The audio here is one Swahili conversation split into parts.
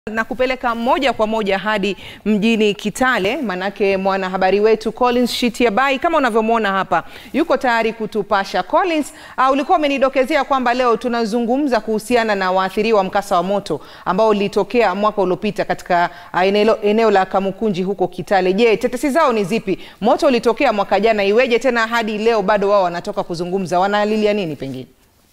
na kupeleka moja kwa moja hadi mjini Kitale, manake mwanahabari wetu Collins Shitiabai kama unavyomwona hapa yuko tayari kutupasha. Collins, uh, ulikuwa umenidokezea kwamba leo tunazungumza kuhusiana na waathiriwa wa mkasa wa moto ambao ulitokea mwaka uliopita katika uh, eneo, eneo la Kamukunji huko Kitale. Je, tetesi zao ni zipi? Moto ulitokea mwaka jana, iweje tena hadi leo bado wao wanatoka kuzungumza? Wanalilia nini pengine?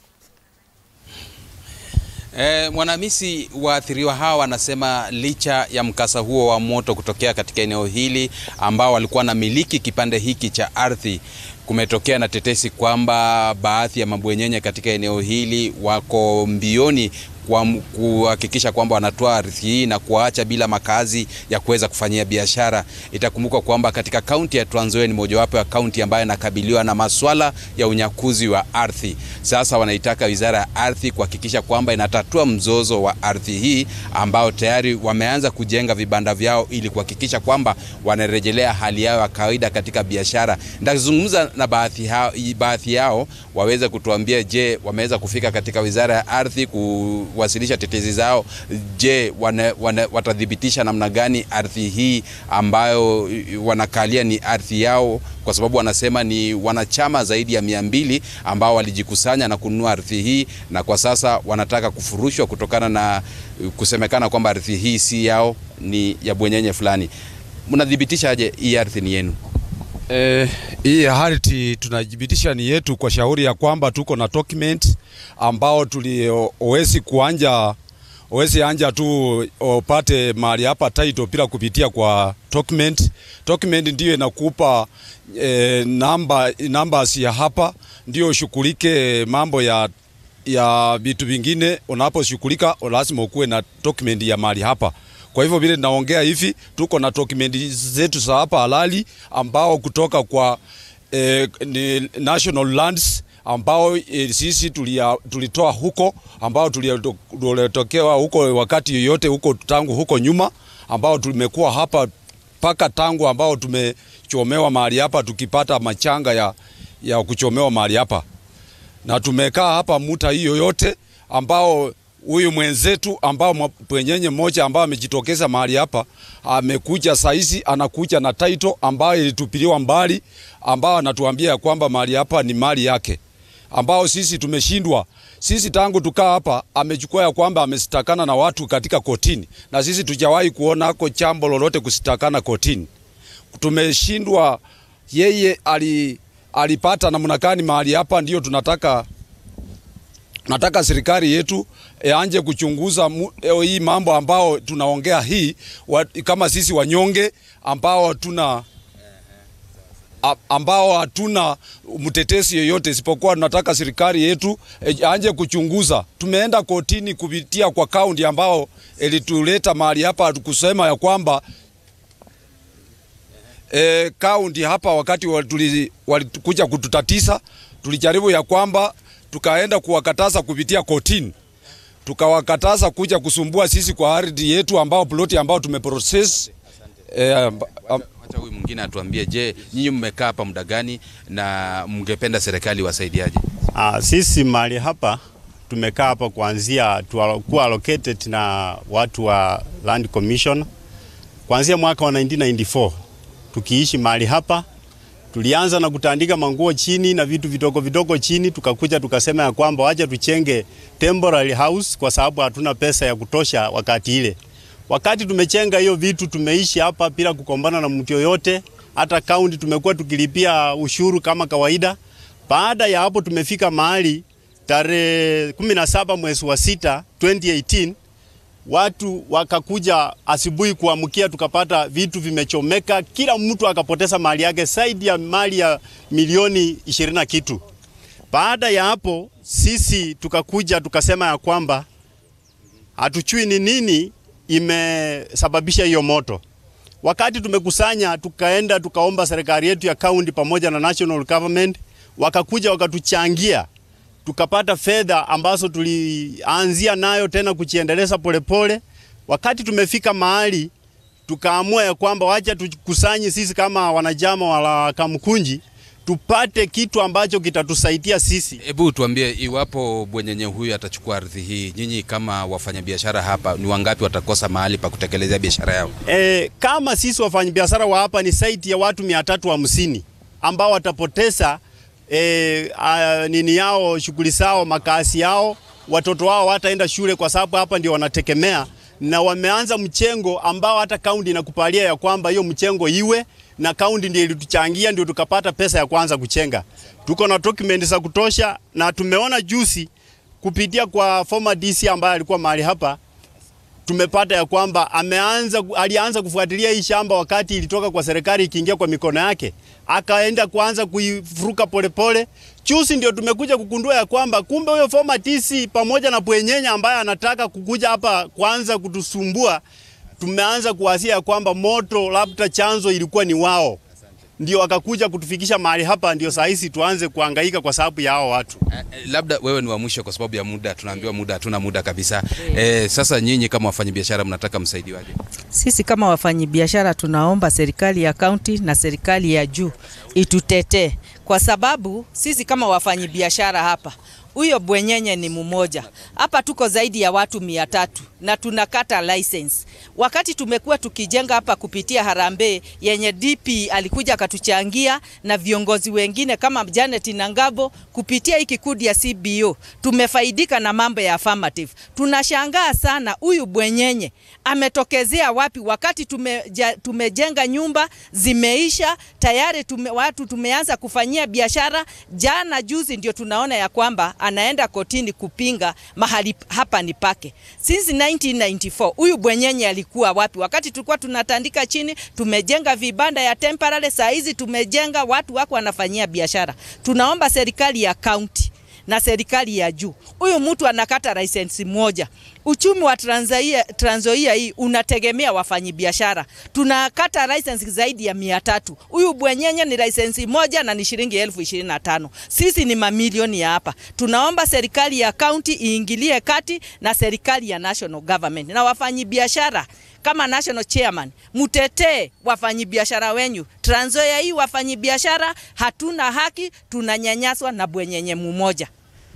E, Mwanamisi, waathiriwa hawa wanasema licha ya mkasa huo wa moto kutokea katika eneo hili ambao walikuwa na miliki kipande hiki cha ardhi, kumetokea na tetesi kwamba baadhi ya mabwenyenye katika eneo hili wako mbioni kuhakikisha kwamba wanatoa ardhi hii na kuwaacha bila makazi ya kuweza kufanyia biashara. Itakumbuka kwamba katika kaunti ya Trans Nzoia ni mojawapo ya kaunti ambayo inakabiliwa na maswala ya unyakuzi wa ardhi. Sasa wanaitaka Wizara ya Ardhi kuhakikisha kwamba inatatua mzozo wa ardhi hii ambao tayari wameanza kujenga vibanda vyao ili kuhakikisha kwamba wanarejelea hali yao ya kawaida katika biashara. Nitazungumza na baadhi yao, baadhi yao waweze kutuambia, je, wameweza kufika katika Wizara ya Ardhi ku wasilisha tetezi zao. Je, wana, wana, watathibitisha namna gani ardhi hii ambayo wanakalia ni ardhi yao? Kwa sababu wanasema ni wanachama zaidi ya mia mbili ambao walijikusanya na kununua ardhi hii, na kwa sasa wanataka kufurushwa kutokana na kusemekana kwamba ardhi hii si yao, ni ya bwenyenye fulani. Mnathibitisha aje hii ardhi ni yenu? Eh, hii ardhi tunathibitisha ni yetu kwa shauri ya kwamba tuko na document ambao tuliowezi kuanja owezi anja tu upate mahali hapa title bila kupitia kwa document. Document ndio inakupa eh, namba numbers ya hapa ndio ushughulike mambo ya ya vitu vingine. Unaposhughulika lazima ukuwe na document ya mahali hapa. Kwa hivyo vile naongea hivi, tuko na document zetu za hapa halali ambao kutoka kwa eh, ni National Lands ambao e, sisi tulia, tulitoa huko ambao tulitokewa huko wakati yoyote huko tangu huko nyuma ambao tumekuwa hapa mpaka tangu ambao tumechomewa mahali hapa tukipata machanga ya, ya kuchomewa mahali hapa na tumekaa hapa muta hiyo yote ambao huyu mwenzetu ambao mwenyenye mmoja ambao amejitokeza mahali hapa amekuja saizi, anakuja na title ambayo ilitupiliwa mbali, ambao anatuambia kwamba mahali hapa ni mali yake, ambao sisi tumeshindwa. Sisi tangu tukaa hapa amechukua ya kwamba amesitakana na watu katika kotini, na sisi tujawahi kuonako jambo lolote kusitakana kotini. Tumeshindwa. Yeye ali, alipata namna gani mahali hapa? Ndio tunataka nataka serikali yetu anje kuchunguza mu, hii mambo ambao tunaongea hii wa, kama sisi wanyonge ambao hatuna ambao hatuna mtetesi yoyote isipokuwa tunataka serikali yetu e, anje kuchunguza. Tumeenda kotini kupitia kwa kaunti ambao ilituleta mahali hapa kusema ya kwamba e, kaunti hapa wakati walikuja wali kututatisa, tulijaribu ya kwamba tukaenda kuwakataza kupitia kotini, tukawakataza kuja kusumbua sisi kwa ardhi yetu ambao ploti ambao tumeprocess. Eh, acha huyu mwingine atuambie, je, nyinyi mmekaa hapa muda gani na mngependa serikali wasaidiaje? Ah, sisi mahali hapa tumekaa hapa kuanzia kuwa allocated na watu wa Land Commission kuanzia mwaka wa 1994 tukiishi mahali hapa tulianza na kutandika manguo chini na vitu vidogo vidogo chini, tukakuja tukasema ya kwamba wacha tuchenge temporary house kwa sababu hatuna pesa ya kutosha wakati ile. Wakati tumechenga hiyo vitu, tumeishi hapa bila kukombana na mtu yoyote, hata kaunti tumekuwa tukilipia ushuru kama kawaida. Baada ya hapo, tumefika mahali tarehe 17 mwezi wa sita 2018 watu wakakuja asubuhi kuamkia, tukapata vitu vimechomeka, kila mtu akapoteza mali yake zaidi ya mali ya milioni ishirini na kitu. Baada ya hapo, sisi tukakuja tukasema ya kwamba hatuchui ni nini imesababisha hiyo moto. Wakati tumekusanya, tukaenda tukaomba serikali yetu ya kaunti pamoja na national government, wakakuja wakatuchangia tukapata fedha ambazo tulianzia nayo tena kujiendeleza polepole. Wakati tumefika mahali tukaamua ya kwamba wacha tukusanye sisi kama wanachama wa Kamukunji tupate kitu ambacho kitatusaidia sisi. Hebu tuambie, iwapo bwenyenye huyu atachukua ardhi hii, nyinyi kama wafanyabiashara hapa, ni wangapi watakosa mahali pa kutekelezea biashara yao? E, kama sisi wafanyabiashara wa hapa ni saiti ya watu mia tatu hamsini ambao watapoteza e, a, nini yao shughuli zao makazi yao, watoto wao wataenda shule kwa sababu hapa ndio wanategemea, na wameanza mchengo ambao hata kaunti inakupalia ya kwamba hiyo mchengo iwe na kaunti ndio ilituchangia ndio tukapata pesa ya kwanza kuchenga. Tuko na document za kutosha, na tumeona juzi kupitia kwa former DC ambaye alikuwa mahali hapa tumepata ya kwamba ameanza alianza kufuatilia hii shamba wakati ilitoka kwa serikali ikiingia kwa mikono yake, akaenda kuanza kuifuruka polepole. Chusi ndio tumekuja kugundua ya kwamba kumbe huyo former TC pamoja na bwenyenya ambaye anataka kukuja hapa kuanza kutusumbua, tumeanza kuwasia ya kwamba moto labda chanzo ilikuwa ni wao, ndio akakuja kutufikisha mahali hapa, ndio saa hizi tuanze kuhangaika kwa sababu ya hao watu. Eh, eh, labda wewe ni wa mwisho kwa sababu ya muda, tunaambiwa muda, hatuna muda kabisa. Eh, sasa nyinyi kama wafanyabiashara mnataka msaidiwaje? Sisi kama wafanyabiashara tunaomba serikali ya kaunti na serikali ya juu itutetee, kwa sababu sisi kama wafanyabiashara hapa, huyo bwenyenye ni mmoja hapa, tuko zaidi ya watu mia tatu na tunakata license. Wakati tumekuwa tukijenga hapa kupitia harambee yenye DP alikuja akatuchangia na viongozi wengine kama Janet Nangabo, kupitia hii kikundi ya CBO tumefaidika na mambo ya affirmative. Tunashangaa sana huyu bwenyenye ametokezea wapi, wakati tumeja, tumejenga nyumba zimeisha tayari tume, watu tumeanza kufanyia biashara. Jana juzi ndio tunaona ya kwamba anaenda kotini kupinga mahali hapa ni pake. Since 1994 huyu bwenyenye alikuwa wapi? Wakati tulikuwa tunatandika chini, tumejenga vibanda ya temporary, saa hizi tumejenga, watu wako wanafanyia biashara. Tunaomba serikali ya kaunti na serikali ya juu, huyu mtu anakata lisensi moja. Uchumi wa Trans Nzoia Trans Nzoia hii unategemea wafanyabiashara, tunakata lisensi zaidi ya mia tatu. Huyu bwenyenye ni lisensi moja na ni shilingi elfu ishirini na tano. Sisi ni mamilioni ya hapa. Tunaomba serikali ya kaunti iingilie kati na serikali ya national government na wafanyabiashara kama national chairman, mutetee wafanyabiashara wenyu. Trans Nzoia hii wafanyabiashara hatuna haki, tunanyanyaswa na bwenyenye mmoja.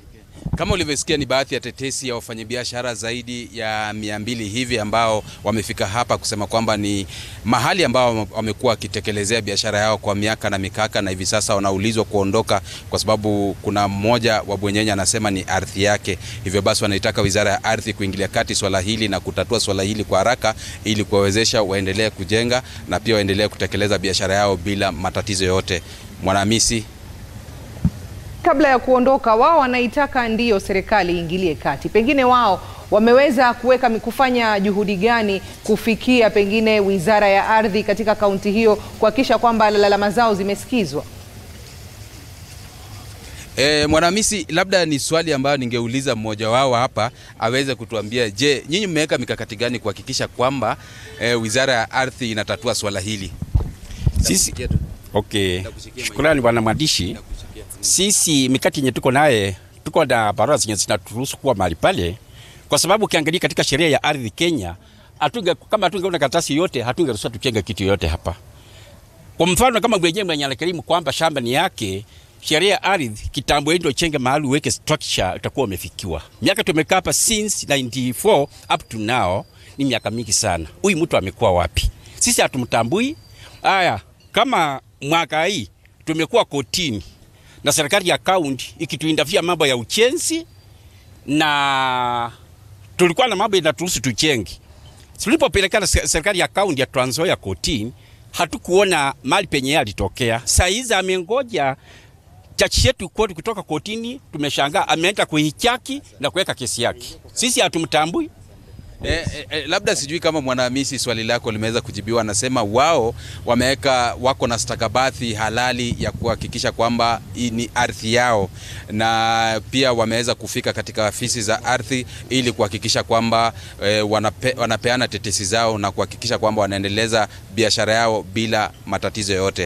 Kama ulivyosikia ni baadhi ya tetesi ya wafanyabiashara zaidi ya mia mbili hivi ambao wamefika hapa kusema kwamba ni mahali ambao wamekuwa wakitekelezea biashara yao kwa miaka na mikaka, na hivi sasa wanaulizwa kuondoka kwa sababu kuna mmoja wa bwenyenye anasema ni ardhi yake. Hivyo basi wanaitaka wizara ya ardhi kuingilia kati swala hili na kutatua swala hili kwa haraka ili kuwawezesha waendelee kujenga na pia waendelee kutekeleza biashara yao bila matatizo yoyote. Mwanahamisi Kabla ya kuondoka, wao wanaitaka ndiyo serikali iingilie kati. Pengine wao wameweza kuweka kufanya juhudi gani kufikia pengine wizara ya ardhi katika kaunti hiyo kuhakikisha kwamba lalama zao zimesikizwa? E, Mwanahamisi, labda ni swali ambayo ningeuliza mmoja wao hapa aweze kutuambia, je, nyinyi mmeweka mikakati gani kuhakikisha kwamba e, wizara ya ardhi inatatua swala hili? Sisi okay, shukrani bwana mwandishi. Sisi mikati yenye tuko naye, tuko na barua zenye zinaturuhusu kuwa mahali pale, kwa sababu ukiangalia katika sheria ya ardhi Kenya, atunge, kama hatungeona karatasi yote hatungeruhusiwa tuchenge kitu yote hapa. Kwa mfano kama mwenyewe mwenye anakirimu kwamba shamba ni yake, sheria ya ardhi kitambo ndio chenge mahali uweke structure, utakuwa umefikiwa. Miaka tumekaa hapa since 94 up to now, ni miaka mingi sana. Huyu mtu amekuwa wapi? Sisi hatumtambui. Aya, kama mwaka hii tumekuwa kotini na serikali ya kaunti ikituindafia mambo ya uchenzi, na tulikuwa na mambo inaturuhusu tuchenge. Tulipopelekana serikali ya kaunti ya Trans Nzoia kotini, hatukuona mali penye alitokea. Saa hizi amengoja chachi yetu koti kutoka kotini, tumeshangaa ameenda kuhichaki na kuweka kesi yake. Sisi hatumtambui. E, e, e, labda sijui kama Mwanahamisi swali lako limeweza kujibiwa. Anasema wao wameweka wako na stakabadhi halali ya kuhakikisha kwamba hii ni ardhi yao, na pia wameweza kufika katika afisi za ardhi ili kuhakikisha kwamba e, wanape, wanapeana tetesi zao na kuhakikisha kwamba wanaendeleza biashara yao bila matatizo yoyote.